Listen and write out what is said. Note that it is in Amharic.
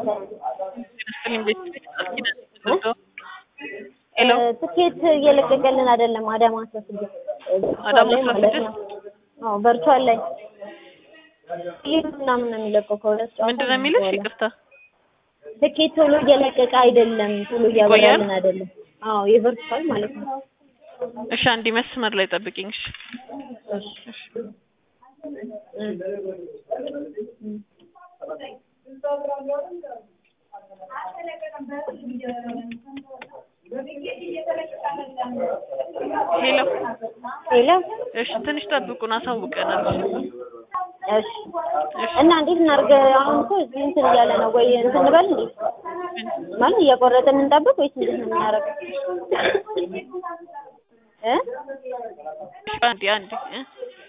ሄሎ ትኬት እየለቀቀልን አይደለም። አዳማ አስራ ስድስት አዳማ ላይ አስራ ማለት ስድስት? ነው። አዎ ቨርቹዋል ላይ ይህ ምናምን ነው የሚለቀው ከሁለት ጨዋታ ምንድን ነው የሚልሽ? በኋላ። ይቅርታ ትኬት ቶሎ እየለቀቀ አይደለም፣ ቶሎ እያበራልን አይደለም። አዎ የቨርቹዋል ማለት ነው። እሺ፣ አንዴ መስመር ላይ ጠብቂኝ። እሺ ሄሎ ሄሎ እሺ፣ ትንሽ ጠብቁን፣ አሳውቀናል። እሺ እና እንዴት እናድርግ? አሁን እኮ እዚህ እንትን እያለ ነው ወይ እንትን እንበል እንዴ? ማለት እየቆረጥን እንጠብቅ ወይስ እንዴት ነው የምናደርገው? እ አንዴ አንዴ እ